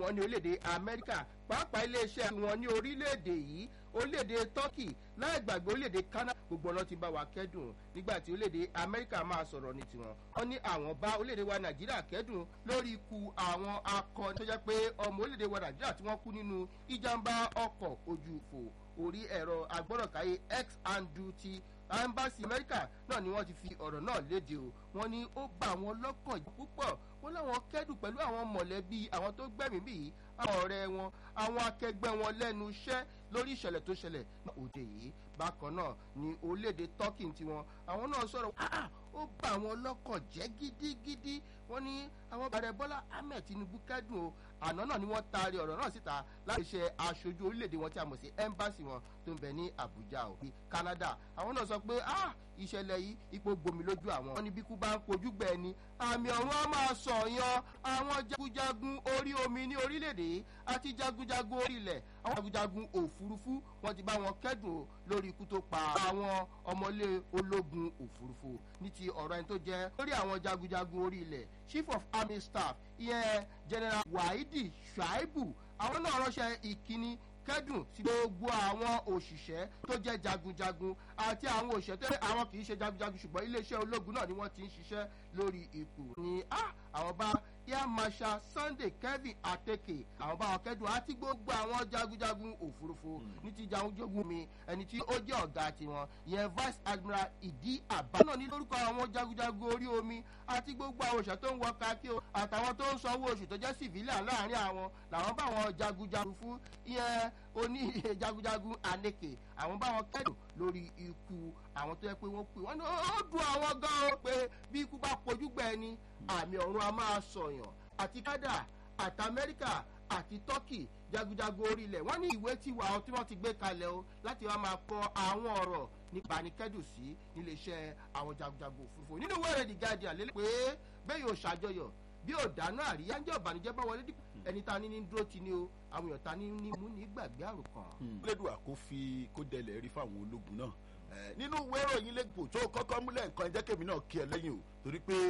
wọn ní orílẹ̀-èdè amẹ́ríkà pàápàá iléeṣẹ́ wọn ní orílẹ̀-èdè yìí orílẹ̀-èdè turkey láì gbàgbé orílẹ̀-èdè canada gbogbo ọ̀nà ti bá wa kẹ́dùn nígbà tí orílẹ̀-èdè amẹ́ríkà máa sọ̀rọ̀ ní tiwọn wọ́n ní àwọn bá orílẹ̀-èdè wa nàìjíríà kẹ́dùn lórí ikú àwọn akọni tó jẹ́ pé ọmọ orílẹ̀-èdè wa nàìjíríà tí wọ́n kú nínú ìjàmbá ọkọ̀ ojú fò orí ẹ̀rọ agbọ́dọ̀káyé x and duty ambasi amẹ́ríkà náà ni wọ́n ti fi ọ̀rọ̀ náà léde o wọ́n ní ó bá àwọn lọ́kàn jẹ́ púpọ̀ wọ́n láwọn kẹ́dùn pẹ̀lú àwọn mọ̀lẹ́bí àwọn tó gbẹ̀mí bíi àwọn ọ̀rẹ́ wọn àwọn akẹgbẹ́ wọn lẹ́nu iṣẹ́ lórí ìṣẹ̀lẹ̀ tó ṣẹlẹ̀ ní òde yìí bákan náà ni orílẹ̀-èdè turkey tiwọn àwọn náà sọ̀rọ̀ ó bá àwọn lọ́kàn jẹ́ gidigidi wọ́n ní àwọn bàrẹ̀ bọ́lá ahmed tinubu kẹ́dùn o àná náà ni wọ́n taari ọ̀rọ̀ náà síta láti ṣe aṣojú orílẹ̀-èdè wọn tí a mọ̀ sí ẹ́mbáàsì wọn tó ń bẹ ní abuja o ní canada àwọn náà sọ pé ah ìṣẹ̀lẹ̀ yìí ipò gbomi lójú àwọn. wọ́n ní bí kú bá ń kojú gbẹ ni àmì ọ̀run á máa sọ̀yàn àwọn jagunjagun orí omi ní orílẹ̀-èdè àti jagunjagun orí ilẹ̀ àwọn jagunjagun òfurufú wọ́n ti bá wọn kẹ́dùn lórí ikú tó pa àwọn ọmọlé ológun òfurufú ní ti ọ̀rọ̀ ẹni tó jẹ́ lórí àwọn jagunjagun orí ilẹ̀ chief of army staff ìyẹn general wahidi shuaibu àwọn náà ránṣẹ́ ìkíní kẹ́dùn sí gbogbo àwọn òṣìṣẹ́ tó jẹ́ jagunjagun àti àwọn òṣìṣẹ́ tó yẹ àwọn kì í ṣe jagunjagun ṣùgbọ́n iléeṣẹ́ ológun náà ni wọ́n ti ń ṣiṣẹ́ lórí ipò ní àwọn bá air marshal sunday kevin ateke àwọn bá wọn kẹ́dùn àti gbogbo àwọn jagunjagun òfurufú ní ti jagunjagun mi ẹni tí ó jẹ́ ọ̀gá tiwọn ìyẹn vice admiral ìdí àbá náà ní lórúkọ àwọn jagunjagun orí omi àti gbogbo àwọn òṣìṣẹ́ tó ń wọ kakí o àtàwọn tó ń sanwó oṣù tó jẹ́ civilian láàrin àwọn làwọn bá wọn jagunjagun fún ìyẹn oní jagunjagun aneke àwọn bá wọn kẹ́dùn lórí ikú àwọn tó yẹ pé wọ́n pè wọ́n ní ó dùn àwọn gan o pé bí ikú bá pojú gbẹ ni àmì ọ̀run a máa sọ̀yàn àti canada àti amẹ́ríkà àti turkey jagunjagun orílẹ̀ wọ́n ní ìwé tí wà tí wọ́n ti gbé kalẹ̀ o láti wá máa kọ àwọn ọ̀rọ̀ nípa ní kẹ́dùn sí níléeṣẹ́ àwọn jagunjagun òfurufú nínú wẹ́rẹ́ the guardian lélẹ́ pé bẹ́ẹ̀ yóò ṣàjọyọ̀ bí ò dáná àríyá ń jẹ́ ọ̀bànújẹ́ bá wọlé dípò ẹni tá a ní ní dúró ti ní o àwọn èèyàn tá a ní ní mú ní gbàgbé àrùn kan. lẹ́dùn àkófí kó dẹlẹ̀ rí fáwọn ológun náà nínú ìwé ìròyìn lẹ́gbọ̀n tó kọ́kọ́ múlẹ̀ nǹkan jẹ́ kèmí náà kí ẹ lẹ́yìn o torí pé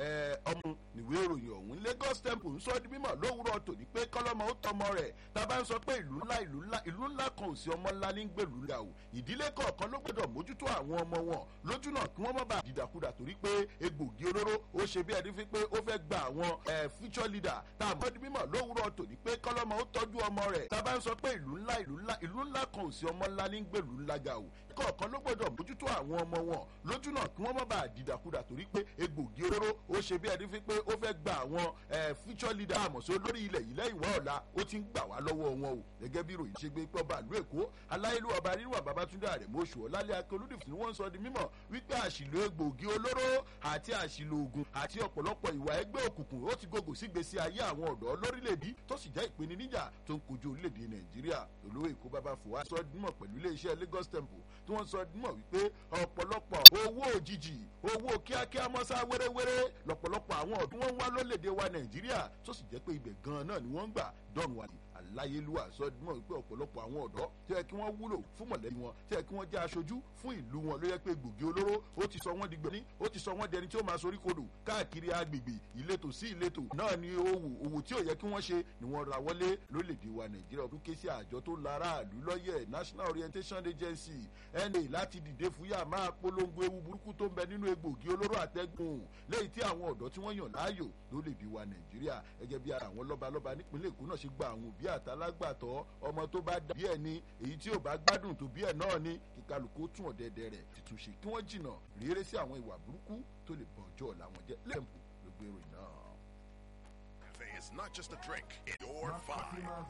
ọmọ níwé ìròyìn ọ̀hún lagos temple ń sọ di mímọ̀ lówùrọ̀ tòní pé kọ́lọ́mọ ó tọmọ rẹ̀ tá a bá ń sọ pé ìlú ńlá ìlú ńlá ìlú ńlá kan ò sí ọmọ ńlá ní gbèlú ńlá o ìdílé kọ̀ọ̀kan ló gbọ́dọ̀ mójútó àwọn ọmọ wọn lójú náà kí wọ́n má bàa dìdàkudà torí pé egbògi olóró ó ṣe bí ẹni fi pé ó fẹ́ gba àwọn future leader tá a mọ̀ di mímọ̀ lówùrọ̀ tòní pé kọ́lọ́mọ ó tọ́jú ọmọ rẹ̀ tá a bá ń sọ pé ìlú ńlá ìlú ńlá ìlú ńlá kan ò sí ọmọ ńlá ní gbèlú ńlá ga o kọ̀ọ̀kan ló gbọ́dọ̀ mójútó àwọn ọmọ wọn lójú náà kí wọ́n má bàa dìdàkudà torí pé egbògi olóró ó ṣe bí ẹni fi pé ó fẹ́ gba àwọn future leader àmọ̀só lórí ilẹ̀ yìí lẹ́yìn wá ọ̀la ó ti ń gbà wá lọ́wọ́ wọn o gẹ́gẹ́ bí ròyìn ṣe gbé pé ọba ìlú èkó aláìlú ọba rírun babatunde àrẹ̀mọ oṣù ọ̀làlẹ́ akérúdìf ni wọ́n ń sọ di mímọ̀ wípé àṣìlò egbògi olóró àti àṣìlò oògùn àti ọ̀pọ̀lọpọ̀ ìwà ẹgbẹ́ òkùnkùn ó ti gògò sígbésí ayé àwọn ọ̀dọ́ lórílẹ̀‐èdè tó sì jẹ́ ìpèníjà tó ń kojú orílẹ̀‐èdè nàìjíríà olówó èkó bàbá fòwá sọ dímọ̀ pẹ̀lú iléeṣẹ́ lagos temple tí wọ́n sọ dímọ̀ wípé ọ̀pọ̀lọpọ̀ owó òjijì owó kíákíá mọ́sá wéréwéré lọ̀pọ̀lọpọ̀ àwọn ọ̀dún wọn ń wá lólèdè wa nàìjíríà tó sì jẹ́ pé ibẹ̀ gan-an náà ni wọ́n ń gbà dọ́run wa ni aláyélúwà sọdúnmọ́ wípé ọ̀pọ̀lọpọ̀ àwọn ọ̀dọ́ tí yẹ kí wọ́n wúlò fún mọ̀lẹ́bí wọn tí yẹ kí wọ́n jẹ́ aṣojú fún ìlú wọn ló yẹ pé gbòógì olóró ó ti sọ wọ́n di gbẹ̀ní ó ti sọ wọ́n di ẹni tí ó máa sorí kodò káàkiri agbègbè ìletò sí ìletò náà ni owó owó tí ò yẹ kí wọ́n ṣe ni wọ́n ra wọlé lólèdè wa nàìjíríà ọdún ké sí àjọ tó lára àlú lọ́yẹ̀ national orientation agency na láti dìde fúyà máa polongo ewu burúkú tó ń bẹ nínú egbòogi olóró àtẹ́gùn léyìí tí àwọn ọ̀dọ́ tí wọ́n yàn láàyò lólèdè wa nàìjíríà gẹ́gẹ́ bí ara àwọn lọ́balọ́ba nípínlẹ̀ èkó náà ṣe gba àwọn òbí àtàlágbàtọ́ ọmọ tó bá dà bí ẹ̀ ní èyí tí ò bá gbádùn tó bí ẹ̀ náà ní kí kálukú tún ọ̀dẹ̀dẹ̀ rẹ̀ títún ṣe kí wọ́n jìnnà réré sí àwọn ìwà burúkú tó lè bọ̀ ọjọ́ ọ̀la wọn jẹ́ lẹ́m̀pù ló gbé ìròyìn náà. Cafe is not just a drink, it's your vibe.